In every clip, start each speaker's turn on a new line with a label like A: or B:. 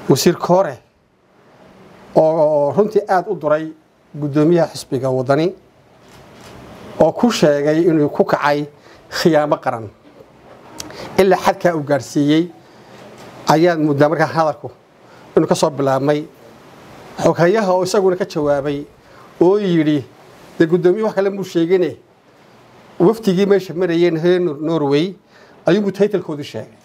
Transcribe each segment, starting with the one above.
A: wasiir koore oo runtii aada u duray guddoomiyaha xisbiga waddani oo ku sheegay inuu ku kacay khiyaamo qaran ilaa xadkaa uu gaadhsiiyey ayaad muddaa markaa hadalku inuu ka soo bilaabmay xoghayaha oo isaguna ka jawaabay oo yidhi dee guddoomiye wax kale muu sheegine wafdigii meesha marayeen reer norway ayuunbuu taytalkoodii sheegay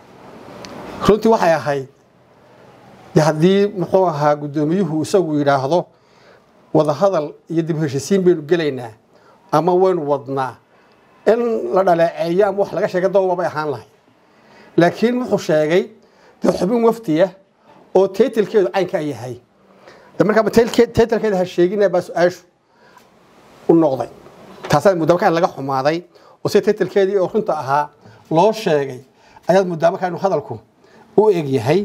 A: runtii waxay ahayd de haddii muxuu ahaa guddoomiyuhu isagu yidhaahdo wadahadal iyo dib heshisiin baynu gelaynaa ama waynu wadnaa in la dhaleeceeyo ama wax laga sheega dooba bay ahaan lahay laakiin wuxuu sheegay dee xubin wafdiya oo taytalkeedu caynkaa yahay de markaa taytalkeeda ha sheegina baa su-aashu u noqday taasaad muddaa markaa laga xumaaday oo si taytalkeedii oo runta ahaa loo sheegay ayaad muddaa markaa inuu hadalku u eg yahay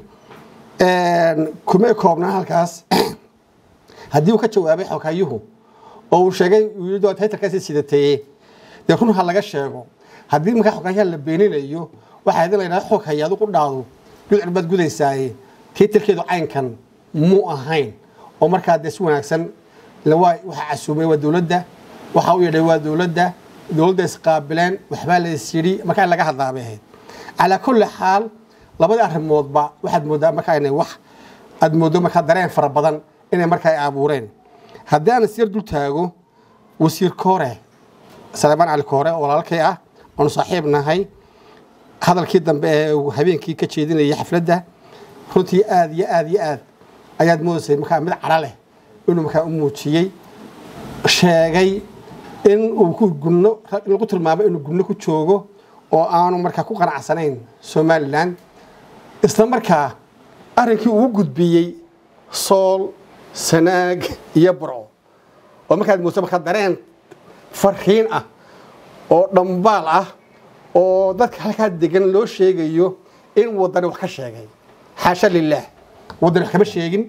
A: kuma koobnaa halkaas haddii uu ka jawaabay xoghayuhu oo uu sheegay taytalkaasi sidateeye dee run ha laga sheego haddii markaa xoghayaha la beeninayo waxaa idin laydhaha xoghaya adu ku dhaado gudcur baad gudaysaaye taytalkeedu caynkan muu ahayn oo markaa dee si wanaagsan waxa casuumay waa dowladda waxa u yeedhay waa dowladda dowladda isqaabileen waxbaa la is yidhi markaa in laga hadlaa bay ahayd calaa kulli xaal labadii arrimoodba waxaad mooddaa markaa inay wax aad mooddo markaa dareen fara badan inay markaa ay abuureen haddii aan isyar dul taago wasiir koore salebaan cali koore oo walaalkay ah oonu saaxiib nahay hadalkii dambe ee uu habeenkii ka jeedinayay xafladda runtii aada iyo aada iyo aad ayaad moodaysay markaa mid cadho leh inuu markaa u muujiyey sheegay in uu ku gunno in lagu tilmaamay inuu gunno ku joogo oo aanu markaa ku qanacsanayn somalilan isla markaa arrinkii uu gudbiyey sool sanaag iyo burco oo markaad moodo markaa dareen farriin ah oo dhambaal ah oo dadka halkaa degan loo sheegayo in waddani wax ka sheegay xaasha lilaah waddani wax kama sheegin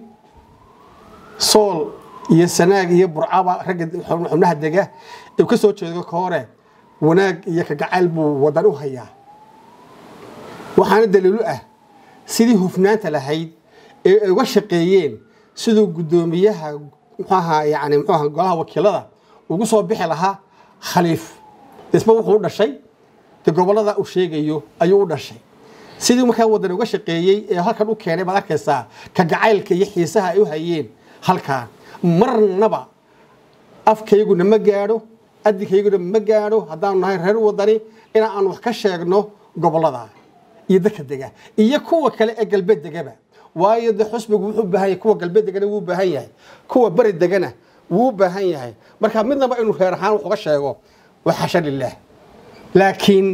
A: sool iyo sanaag iyo burcaba ragga xubnaha dega uu ka soo jeedo ka hore wanaag iyo kagacayl buu waddan u hayaa waxaana daliilu ah sidii hufnaanta lahayd ee ay uga shaqeeyeen siduu guddoomiyaha muxuaha yani muxuaha golaha wakiilada ugu soo bixi lahaa khaliif isba wuxuu u dhashay dee gobollada uu sheegayo ayuu u dhashay sidii markaa waddan uga shaqeeyey ee halkan u keenay baad arkaysaa kagacaylka iyo xiisaha ay u hayeen halkaa marnaba afkayguna ma gaadho adinkayguna ma gaadho haddaanu nahay reer waddani in aan wax ka sheegno gobollada iyo dadka dega iyo kuwa kale ee galbeed degaba waayo de xusbigu wuxuu baahan yahay kuwa galbeed degana wuu baahan yahay kuwa beri degana wuu baahan yahay marka midnaba inuu reer ahaan wax uga sheego waa xasha lilaah laakiin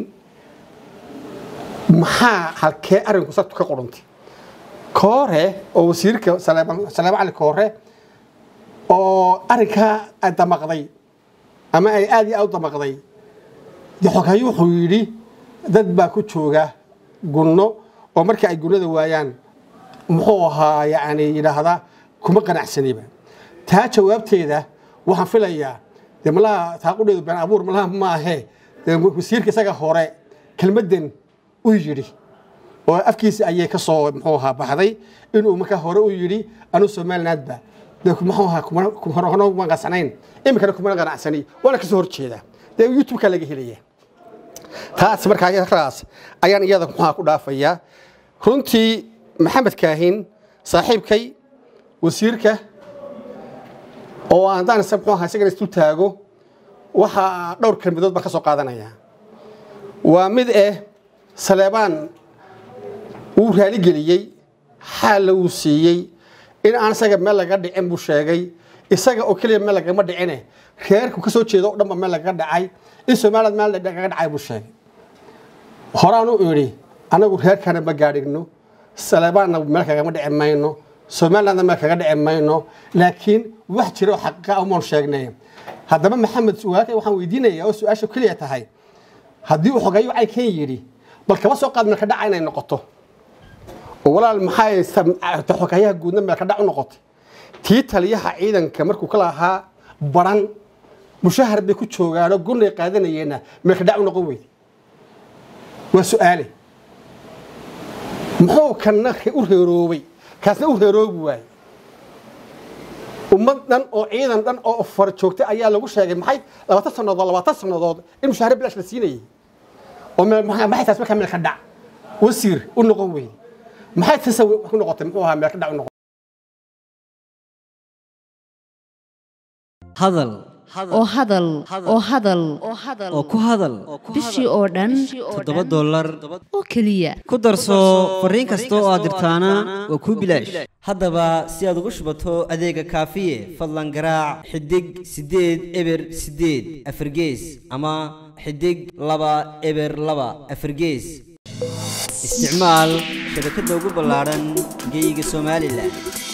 A: maxaa halkee arrinku sartu ka qudhuntay koore oo wasiirka saleema cali koore oo arrinkaa ay damaqday ama ay aada iyo aad u damaqday dee xoghayo wuxuu yidhi dad baa ku jooga gunno oo markii ay gunnada waayaan muxuu ahaa yacni yidhaahdaa kuma qanacsaniba taa jawaabteeda waxaan filayaa dee malaha taaqudheedu been abuur malaha ma ahee dee wasiirka isaga hore kelmaddan u yidhi oo afkiisa ayay ka soo muxuu ahaa baxday inuu markaa hore u yidhi anuu somalilandba dee muxuu ahaa kuma qanacsanayn iminkana kuma qanacsani waana kasoo horjeedaa dee youtube-ka laga helaya taas markaa raas ayaan iyada muxuha ku dhaafayaa runtii maxamed kaahin saaxiibkay wasiirka oo haddaan muxuu ahaa isagana isdul taago waxaa dhowr kelmadood baan ka soo qaadanayaa waa mid eh saleebaan wuu raaligeliyey xaalla wuu siiyey in aan isaga meel laga dhicin buu sheegay isaga oo keliya meel lagama dhicine reerku ka soo jeedo o dhanba meel lagaga dhacay in somaliland meel lagaga dhacay buu sheegay horaan u idhi anagu reerkana ma gaadhigno saleebaanna meel kagama dhici mayno somalilandna meel kaga dhici mayno laakiin wax jira oo xaqiiqa umaan sheegnay haddaba maxamed walaalkay waxaan weydiinayaa oo su-aasha keliya tahay haddii uu xogayo caynkan yidhi bal kaba soo qaad meelka dhaca inay noqoto oo walaal maxay xogayaha guudna meelka dhac u noqotay tii taliyaha ciidanka markuu ka lahaa baran mushahar bay ku joogaanoo gunay qaadanayeenna meelka dhac u noqon weyday waa su-aale muxuu kana u reeroobay kaasna u reeroobi waaye ummad dhan oo ciidan dhan oo far joogtay ayaa lagu sheegay maxay labaatan sannadood labaatan sannadood in mushaahare bilaash la siinayay oo maxay taas markaa meel ka dhac wasiir u noqon weyne maxay tasa ku noqotay muxuu ahaa meel ka dhac u noqon
B: hadal
C: oo hadal oo hadal
B: oo ku hadal
C: bishii oo dhan
B: toddoba dollar
C: oo keliya
B: ku darso fariin kasta oo aad dirtaana waa kuu bilaash haddaba si aad ugu shubato adeega kaafiye fadlan garaac xidig siddeed eber siddeed afargees ama xidig laba eber laba afargees isticmaal shabakadda ugu ballaadhan geyga somalilan